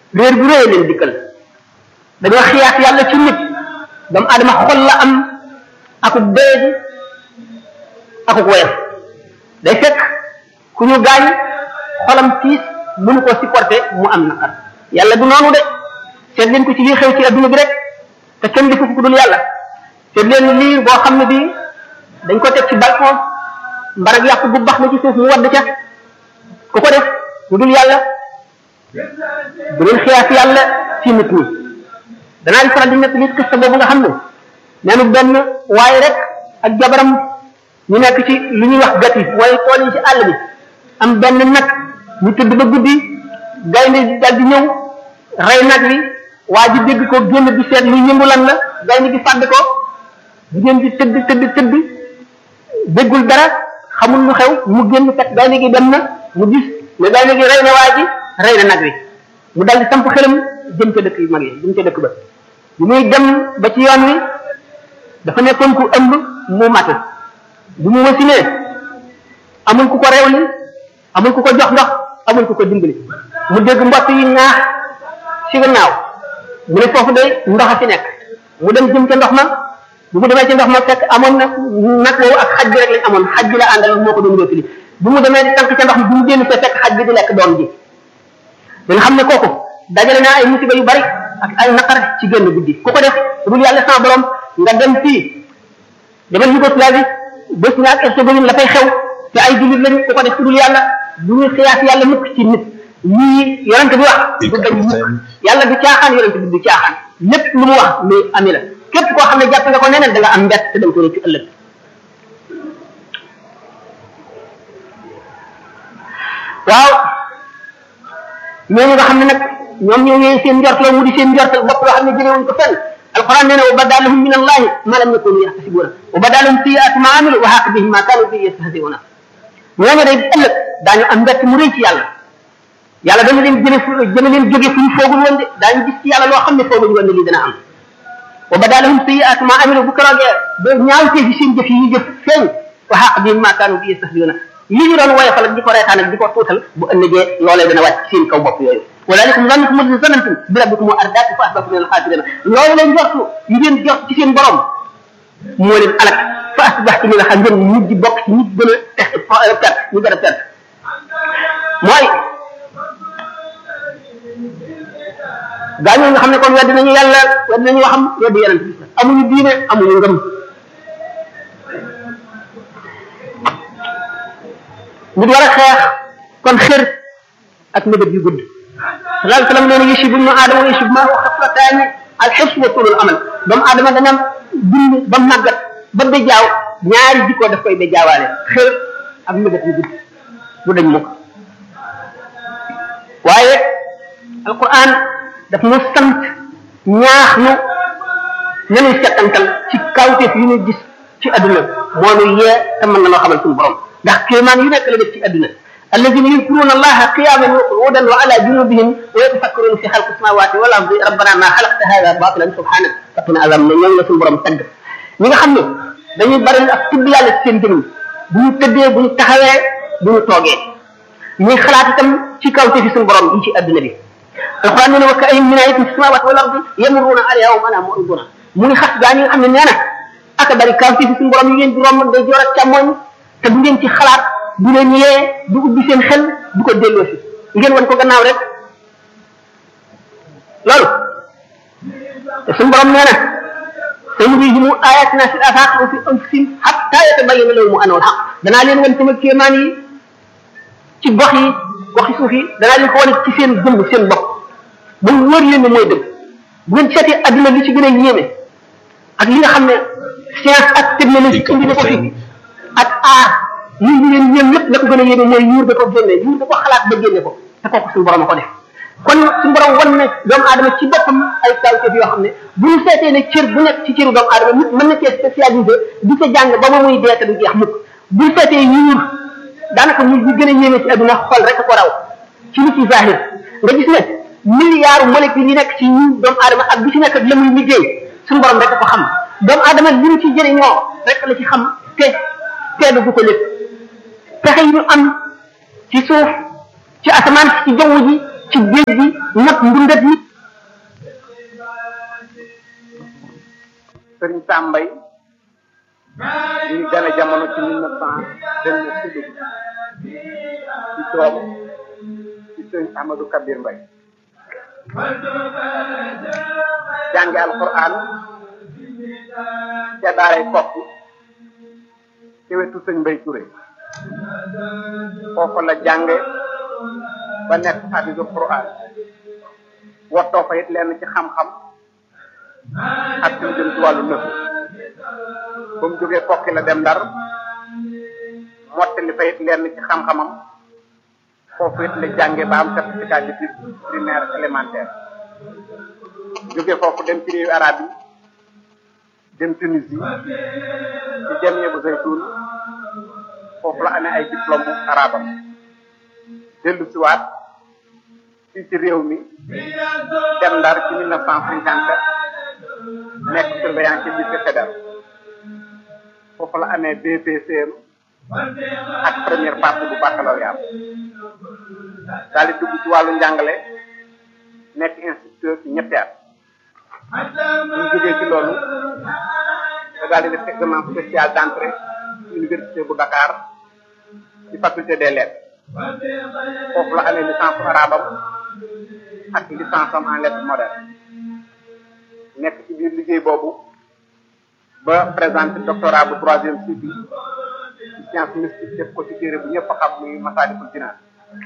réer bu réy leen dikkal dañoo xiyaas yàlla ci nit doomu aadama xol la am akuk doyadi akuk woyof day fekk ku ñu gaañ xolam tiis mënu ko supporter mu am naqar yàlla du noonu de seet leen ko ci lii xew ci adduna bi rek te kenn defu ko dul yàlla seet leen lii boo xam ne bii dañ ko teg ci balcon mbarag yàpp bu bax na ci suuf mu wadd ca ku ko def lu dul yàlla bu leen xiyaas yàlla ci nit ñi danaa di faral di nekk nit kës boobu nga xam ne neenu benn waaye rek ak jabaram ñu nekk ci lu ñuy wax gati mooy tool yi ci àll bi am benn nag ñu tëdd ba guddi gaynde dal di ñëw rey nag wi waa ji dégg ko génn di seet luy yëngu lan la gaynde gi fàdd ko jigéen bi tëdd tëdd tëdd déggul dara xamul lu xew mu génn fekk gaynde gi dem na mu gis ne gaynde gi rey na waa ji rey na nag wi mu dal di samp xelam jëm ca dëkk yu mag yi jëm ca dëkk ba bi muy dem ba ci yoon wi dafa nekkoon ku ëmb mu mat bu mu wasinee amul ku ko rewli amul ku ko jox ndox amul ku ko dimbali mu dégg mbott yi ñaax ci gannaaw mu ne foofu de ndox a fi nekk mu dem jëm ca ndox ma bu mu demee ci ndox ma fekk amoon na nag woowu ak xaj bi rek lañ amoon xaj bi la àndal moo ko doon wéttali bu mu demee di tànk ca ndox mi bu mu génn fee fekk xaj bi di lekk doom ji da nga xam ne kooku dajale naa ay musiba yu bari ak ay naqar ci génn guddi ku ko def dul yàlla sama borom nga dem fii demal Yougoslavie Bosnie ak Herzégovine la fay xew te ay jullit lañu ku ko def dul yàlla du ñu xiyaas yàlla mukk ci nit lii yonent bi wax du dañ mukk yàlla du caaxaan yonent bi du caaxaan lépp lu mu wax luy ami la képp koo xam ne jàpp nga ko neneen da nga am mbett te da nga ko ci ëllëg waaw ñooñu nga xam ne nag ñoom ñoo ñëwee seen njortal mu di seen njortal bopp loo xam ne jëlee wuñ ko fenn alquran nee na wa badalahum min allahi ma lam yakunu yaxtasibuna wa badalahum sayiatu ma amilu wa xaq bihim ma kanu bi yastahziuna ñooñu day ëllëg daañu am mbett mu rëy ci yàlla yàlla dana leen jële fu jëme leen jóge fu ñu foogul woon de daañu gis ci yàlla loo xam ne fooguñu woon ne lii dana am wa badalahum sayiatu ma amilu bu keroogee ba ñaawtee ci seen jëf yi ñu jëf feeñ wa xaq bihim ma kanu bi yastahziuna li ñu doon woyofal ak di ko reetaan ak di ko tuutal bu ëllëgee loolee dana wàcc seen kaw bopp yooyu walaalikum zannukum alladi zanantum bi rabbikum wa ardaakum fa asbahtum min alxaasirina loolu leen jortu yi ngeen jort ci seen borom moo leen alak fa asbahtum min alxaasirina ngeen mujj bokk ci ñi gën a perte ñu gën a perte mooy gaa ñoo nga xam ne kon wedd nañu yàlla wedd nañu waxam wedd yonent bi amuñu diine amuñu ngëm nit war a xeex kon xër ak mébét yu gudd sallallahu alayhi wa sallam nee na yusib ibnu aadama wa yusib maahu xaflataani alxibs wa tulul amal doomu aadama dana dund ba màggat ba bejaaw ñaari jikko daf koy bejaawaale xër ak mébét yu gudd bu dañ mukk waaye alquran daf nu sant ñaax nu nanuy settantal ci kawteef yu ñu gis ci adduna moo nu yee te mën na loo xamal suñu borom ndax kéemaan yu nekk la def ci adduna alladina yadkuruna allaha qiyaman wa qu'udan wa ala junubihim wa yatafakkaruna fi xalqi samawati wal ardi rabbana ma xalaqta hada batilan subhanak faqina azab na ñoom la suñu borom tagg ñi nga xam ne dañuy bari ak tudd yàlla ci seen jëmm bu ñu tëddee bu ñu taxawee bu ñu toogee ñuy xalaat itam ci kaw te fi suñu borom yi ci adduna bi alquran nee na wa ka ayyin min ayatin fi samawati wal ardi yamurruna alayha wa ma muriduna mu ngi xas gaa ñi nga xam ne nee na aka bari kaw te fi suñu borom yi ngeen di romb day joor ak càmmoñ te du ngeen ci xalaat du leen yee du ubbi seen xel du ko delloo si ngeen wan ko gannaaw rek loolu te suñu borom nee na sanurihimu ayatina fi afaq wa fi anfusihim hatta yatabayyana lahum annahu alhaq danaa leen wan sama kéemaan yi ci gox yi goxi suuf yi danaa leen ko wane ci seen jëmm seen bopp ba mu wër leen ne mooy dëgg bu ngeen seetee adduna li ci gën a yéeme ak li nga xam ne science ak technologie indi na ko fi ak aar li ñu leen yéem lépp la ko gën a yéeme mooy yuur da ko génne yuur da ko xalaat ba génne ko te kooku suñu borom a ko def kon suñu borom wan ne doomu aadama ci boppam ay kawteef yoo xam ne bu ñu seetee ne cër bu nekk ci cëru doomu aadama nit mën na cee spécialisé di ca jàng ba ba muy dee te du jeex mukk bu ñu seetee yuur daanaka muy bi gën a yéeme ci adduna xol rek ko raw ci li ci zahir nga gis ne milliards molécules yi nekk ci ñu doomu aadama ak bi ci nekk la muy liggéey suñu borom rek ko xam doomu aadama li mu ci jëriñoo rek la ci xam te teelu gu ko lépp pexe yi ñu am ci suuf ci asamaan ci jaww ji ci géej gi not ndundat nit sëriñ Sambay ñu ngi gane jamono ci mille neuf cent vingt neuf ci dugg ci doom ci sëriñ Amadou Kabir Mbay jànge alquran ca daaray kokki ci wetu sëñ Mbay Touré foofu la jànge ba nekk xafisu quran wottoo fa it lenn ci xam-xam ak lu jëm ci wàllu nëfu ba mu jógee kokki la dem ndar mottali fa it lenn ci xam-xamam foofu it la jànge ba am certificat d'études primaire élémentaire jógee foofu dem ci réewu arab yi dem Tunisie ci jamie bu zaytun foofu la amee ay diplôme arabam dellu si waat fii ci réew mi dem ndar ci mille neuf cent cinquante nekk surveillant ci lycée fédéral foofu la amee BPCM ak première partie bu baccalauréat daal di dugg ci wàllu njàngale nekk instituteur ci ñetti at bu ñu jógee ci loolu da daal di def examen spécial d'entrée ci université bu Dakar ci faculté des lettres foofu la amee licence arabam ak licence am en lettres modernes nekk ci biir liggéey boobu ba présenté doctorat bu troisième cycle ci science mystique def ko ci téere bu ñëpp xam muy Masaalikul Jinaan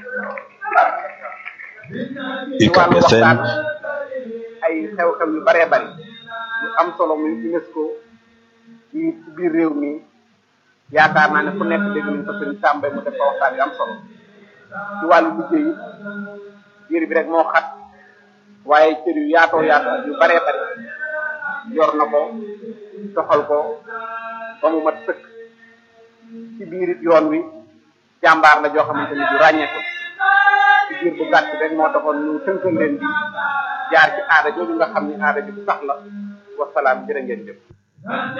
ci wàllu waxtaan ay xew-xew yu baree bari yu am solo muy UNESCO yi ci biir réew mi yaakaar naa ne ku nekk dégg nañ ko sëñ Sàmba mu def ko waxtaan yu am solo ci wàllu liggéey yi biir bi rek moo xat waaye cër yu yaatoo yaatoo yu baree bari yor na ko doxal ko ba mu mat sëkk ci biir it yoon wi jàmbaar la joo xamante ni du ràññeeku ci biir bu gàtt rek moo taxoon ñu tënkal leen bi jaar ci aada jooju nga xam ni aada bi sax la wasalaam jërë ngeen jëf